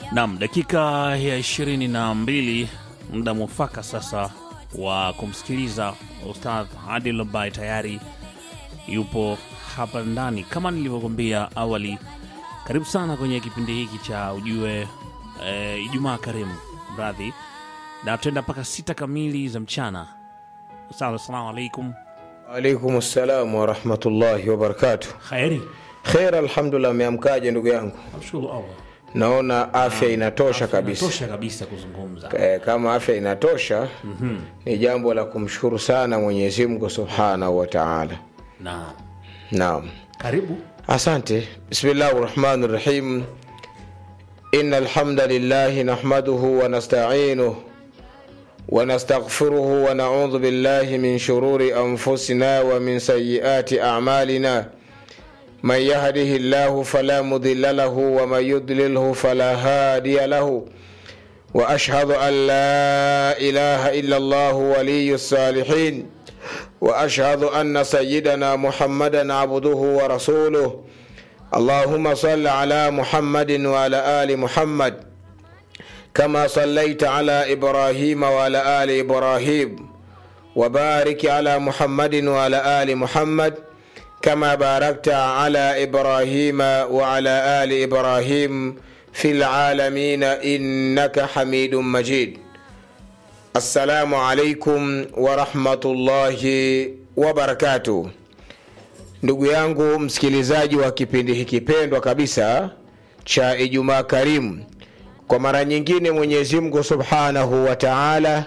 Nam, dakika ya ishirini na mbili muda mwafaka sasa wa kumsikiliza Ustadh Adil ambaye tayari yupo hapa ndani. Kama nilivyokwambia awali, karibu sana kwenye kipindi hiki cha ujue e, Ijumaa karimu mradhi, na tutaenda mpaka sita kamili za mchana. Ustadh, assalamu alaikum. Alaikum salam warahmatullahi wabarakatuh. Kheri, Khair, alhamdulillah. Ameamkaje ndugu yangu? namshukuru Allah, Naona afya inatosha kabisa. tosha kabisa kuzungumza. Eh, Kama afya inatosha ni jambo la kumshukuru sana Mwenyezi Mungu subhanahu wa taala. Naam, Naam, karibu. asante. Bismillahi rahmani rahim. Inna alhamda lillahi nahmaduhu wa nasta'inuhu wa nastaghfiruhu wa na'udhu billahi min shururi anfusina wa min sayyiati a'malina. من يهده الله فلا مضل له ومن يضلله فلا هادي له واشهد ان لا اله الا الله ولي الصالحين واشهد ان سيدنا محمدا عبده ورسوله اللهم صل على محمد وعلى ال محمد كما صليت على ابراهيم وعلى ال ابراهيم وبارك على محمد وعلى ال محمد كما باركت على ابراهيم وعلى ال ابراهيم في العالمين انك حميد مجيد السلام عليكم ورحمه الله وبركاته ndugu yangu msikilizaji wa kipindi hiki pendwa kabisa cha ijumaa karimu kwa mara nyingine mwenyezi mungu subhanahu wa taala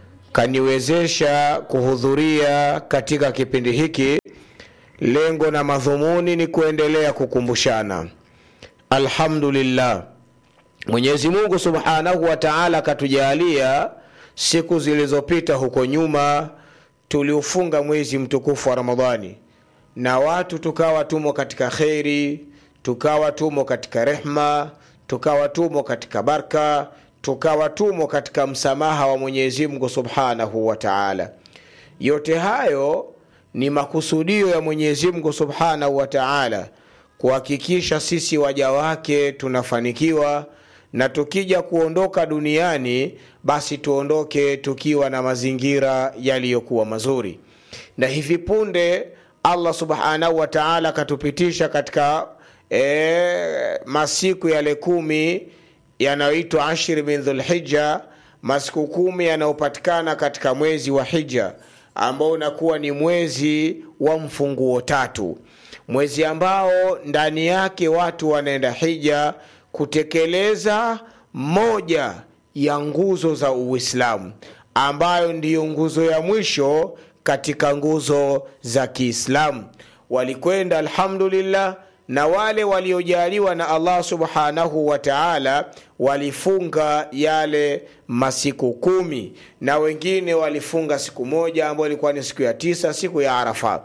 kaniwezesha kuhudhuria katika kipindi hiki lengo na madhumuni ni kuendelea kukumbushana alhamdulillah mwenyezi mungu subhanahu wa taala akatujalia siku zilizopita huko nyuma tuliufunga mwezi mtukufu wa ramadhani na watu tukawa tumo katika kheri tukawa tumo katika rehma tukawa tumo katika barka tukawa tumo katika msamaha wa mwenyezi mungu subhanahu wa taala yote hayo ni makusudio ya mwenyezi mungu subhanahu wa taala kuhakikisha sisi waja wake tunafanikiwa na tukija kuondoka duniani basi tuondoke tukiwa na mazingira yaliyokuwa mazuri na hivi punde allah subhanahu wa taala akatupitisha katika e, masiku yale kumi yanayoitwa ashri min dhulhija masiku kumi yanayopatikana katika mwezi wa hija ambao unakuwa ni mwezi wa mfunguo tatu mwezi ambao ndani yake watu wanaenda hija kutekeleza moja ya nguzo za uislamu ambayo ndiyo nguzo ya mwisho katika nguzo za kiislamu walikwenda alhamdulillah na wale waliojaliwa na allah subhanahu wa taala walifunga yale masiku kumi na wengine walifunga siku moja ambayo ilikuwa ni siku ya tisa siku ya arafa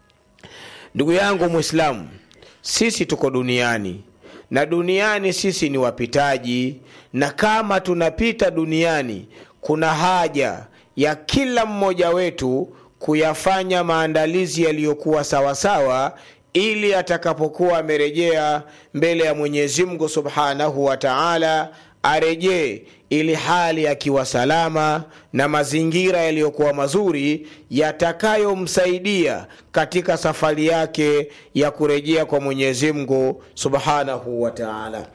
ndugu yangu mwislamu sisi tuko duniani na duniani sisi ni wapitaji na kama tunapita duniani kuna haja ya kila mmoja wetu kuyafanya maandalizi yaliyokuwa sawasawa ili atakapokuwa amerejea mbele ya mwenyezi mungu subhanahu wa taala arejee ili hali akiwa salama na mazingira yaliyokuwa mazuri yatakayomsaidia katika safari yake ya kurejea kwa mwenyezi mungu subhanahu wa taala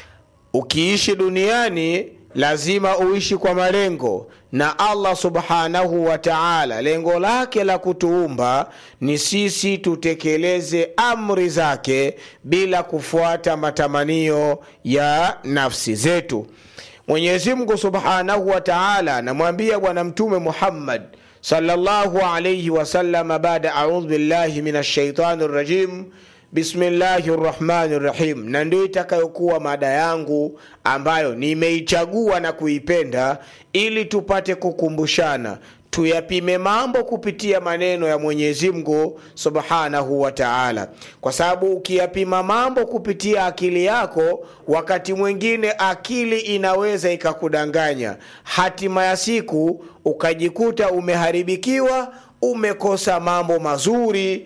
ukiishi duniani lazima uishi kwa malengo na allah subhanahu wa taala lengo lake la kutuumba ni sisi tutekeleze amri zake bila kufuata matamanio ya nafsi zetu mwenyezi mungu subhanahu wa taala anamwambia bwana mtume muhammad sallallahu alaihi wasalama baada audhu billahi min ashaitani rajim bismillahi rrahmani rrahim na ndio itakayokuwa mada yangu ambayo nimeichagua na kuipenda ili tupate kukumbushana tuyapime mambo kupitia maneno ya mwenyezi mungu subhanahu wa taala kwa sababu ukiyapima mambo kupitia akili yako wakati mwingine akili inaweza ikakudanganya hatima ya siku ukajikuta umeharibikiwa umekosa mambo mazuri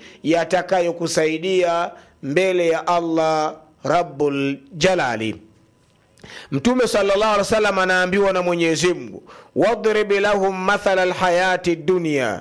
yatakayokusaidia mbele ya allah rabbul jalali mtume salllah alih wa sallam anaambiwa na mwenyezi mungu wadrib lahum mathala lhayati dunya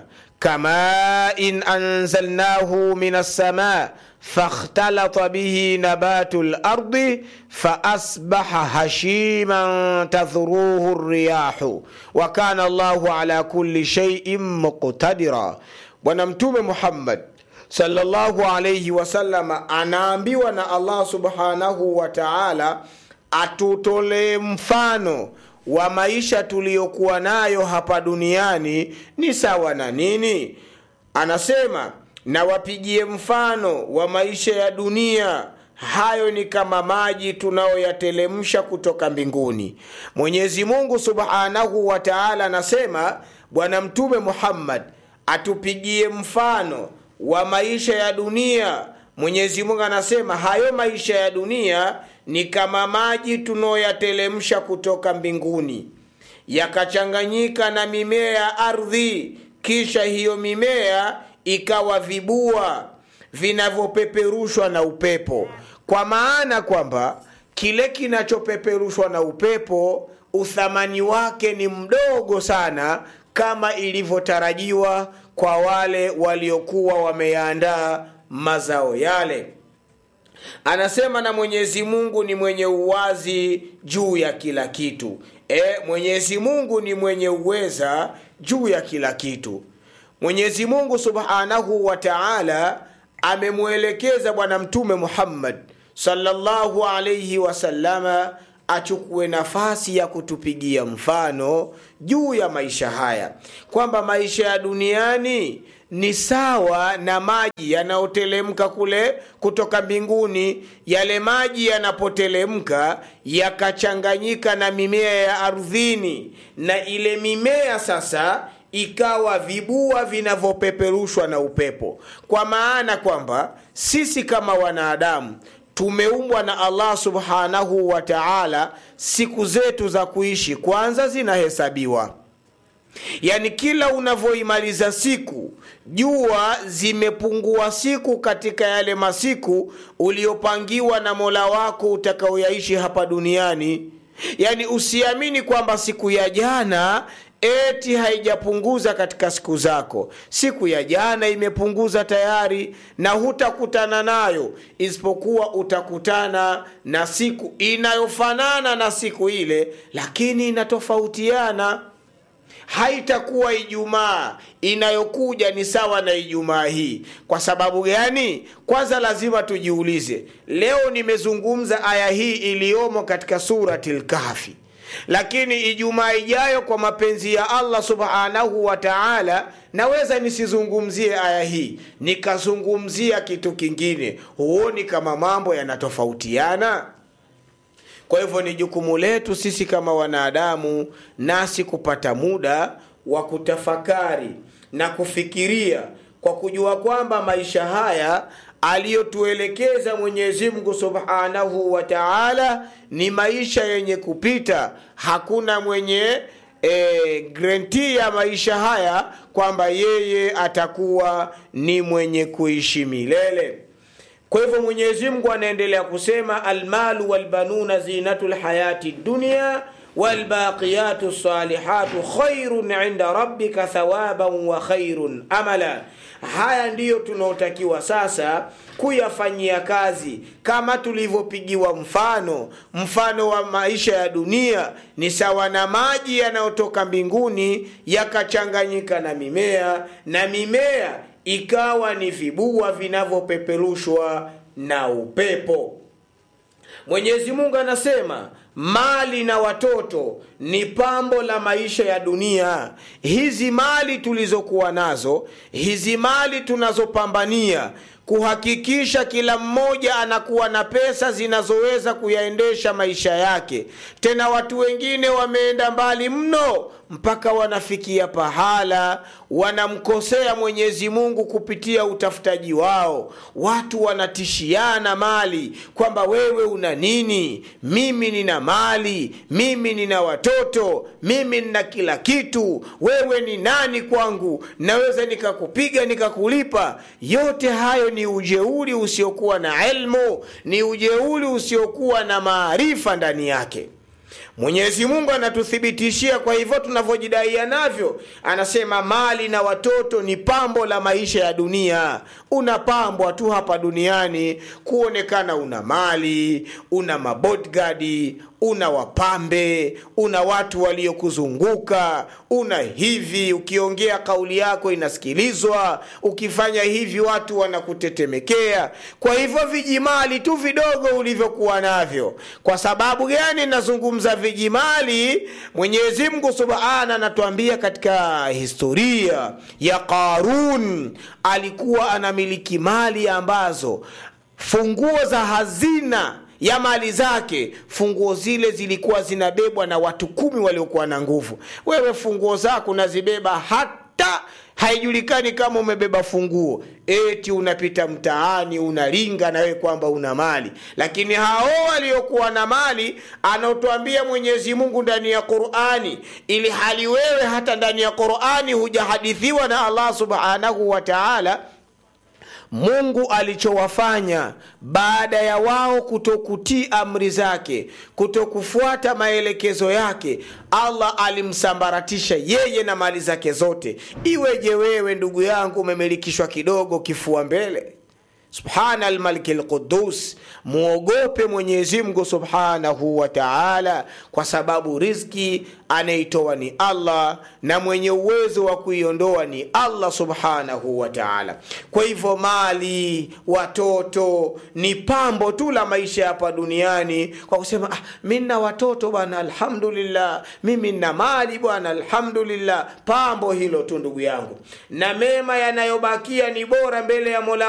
kamain anzalnahu min alsama fakhtalata bihi nabatu lardi faasbaha hashiman tadhruhu riyahu wa kana llahu ala kulli shaiin muqtadira bwana mtume muhammad sallallahu alaihi wasallama anaambiwa na allah subhanahu wa taala atutolee mfano wa maisha tuliyokuwa nayo hapa duniani ni sawa na nini anasema na wapigie mfano wa maisha ya dunia hayo ni kama maji tunayoyatelemsha kutoka mbinguni mwenyezi mungu subhanahu wa taala anasema bwana mtume muhammad atupigie mfano wa maisha ya dunia mwenyezi mungu anasema hayo maisha ya dunia ni kama maji tunayoyatelemsha kutoka mbinguni yakachanganyika na mimea ya ardhi kisha hiyo mimea ikawa vibua vinavyopeperushwa na upepo kwa maana kwamba kile kinachopeperushwa na upepo uthamani wake ni mdogo sana kama ilivyotarajiwa kwa wale waliokuwa wameyaandaa mazao yale anasema na mwenyezi mungu ni mwenye uwazi juu ya kila kitu e, mwenyezi mungu ni mwenye uweza juu ya kila kitu mwenyezi mungu subhanahu wa taala amemwelekeza bwana mtume muhammad sallallahu alaihi wasallama achukue nafasi ya kutupigia mfano juu ya maisha haya kwamba maisha ya duniani ni sawa na maji yanayotelemka kule kutoka mbinguni yale maji yanapotelemka yakachanganyika na mimea ya ardhini na ile mimea sasa ikawa vibua vinavyopeperushwa na upepo kwa maana kwamba sisi kama wanadamu tumeumbwa na allah subhanahu wa taala siku zetu za kuishi kwanza zinahesabiwa yaani kila unavyoimaliza siku jua zimepungua siku katika yale masiku uliopangiwa na mola wako utakaoyaishi hapa duniani yaani usiamini kwamba siku ya jana eti haijapunguza katika siku zako siku ya jana imepunguza tayari na hutakutana nayo isipokuwa utakutana na siku inayofanana na siku ile lakini inatofautiana haitakuwa ijumaa inayokuja ni sawa na ijumaa hii kwa sababu gani kwanza lazima tujiulize leo nimezungumza aya hii iliyomo katika surati lkahfi lakini ijumaa ijayo kwa mapenzi ya allah subhanahu wa taala naweza nisizungumzie aya hii nikazungumzia kitu kingine huoni kama mambo yanatofautiana kwa hivyo ni jukumu letu sisi kama wanadamu nasi kupata muda wa kutafakari na kufikiria kwa kujua kwamba maisha haya aliyotuelekeza mwenyezi mungu subhanahu wa taala ni maisha yenye kupita hakuna mwenye e, grenti ya maisha haya kwamba yeye atakuwa ni mwenye kuishi milele kwa hivyo mwenyezi mungu anaendelea kusema almalu walbanuna zinatu lhayati dunia walbaqiyatu salihatu khairun inda rabbika thawaban wa khairun amala haya ndiyo tunaotakiwa sasa kuyafanyia kazi kama tulivyopigiwa mfano mfano wa maisha ya dunia ni sawa na maji yanayotoka mbinguni yakachanganyika na mimea na mimea ikawa ni vibua vinavyopeperushwa na upepo mwenyezi mungu anasema mali na watoto ni pambo la maisha ya dunia hizi mali tulizokuwa nazo hizi mali tunazopambania kuhakikisha kila mmoja anakuwa na pesa zinazoweza kuyaendesha maisha yake tena watu wengine wameenda mbali mno mpaka wanafikia pahala wanamkosea mwenyezi mungu kupitia utafutaji wao watu wanatishiana mali kwamba wewe una nini mimi nina mali mimi nina watoto mimi nina kila kitu wewe ni nani kwangu naweza nikakupiga nikakulipa yote hayo ni ujeuri usiokuwa na elmu ni ujeuri usiokuwa na maarifa ndani yake mwenyezi mungu anatuthibitishia kwa hivyo tunavyojidaia navyo anasema mali na watoto ni pambo la maisha ya dunia unapambwa tu hapa duniani kuonekana una mali una mabodgadi una wapambe una watu waliokuzunguka una hivi ukiongea kauli yako inasikilizwa ukifanya hivi watu wanakutetemekea kwa hivyo vijimali tu vidogo ulivyokuwa navyo kwa sababu gani nazungumza vijimali mwenyezi mungu subhana anatuambia katika historia ya qarun alikuwa anamiliki mali ambazo funguo za hazina ya mali zake funguo zile zilikuwa zinabebwa na watu kumi waliokuwa na nguvu wewe funguo zako unazibeba hata haijulikani kama umebeba funguo eti unapita mtaani unalinga na wewe kwamba una mali lakini hao waliokuwa na mali anaotwambia mwenyezi mungu ndani ya qurani ili hali wewe hata ndani ya qurani hujahadithiwa na allah subhanahu wa taala mungu alichowafanya baada ya wao kutokutii amri zake kutokufuata maelekezo yake allah alimsambaratisha yeye na mali zake zote iweje wewe ndugu yangu umemilikishwa kidogo kifua mbele subhana almaliki lqudus mwogope mwenyezimngu subhanahu wa taala kwa sababu rizki anaitoa ni allah na mwenye uwezo wa kuiondoa ni allah subhanahu wa taala kwa hivyo mali watoto ni pambo tu la maisha hapa duniani kwa kusema ah, mi nna watoto bwana alhamdulillah mimi nna mali bwana alhamdulillah pambo hilo tu ndugu yangu na mema yanayobakia ni bora mbele ya mola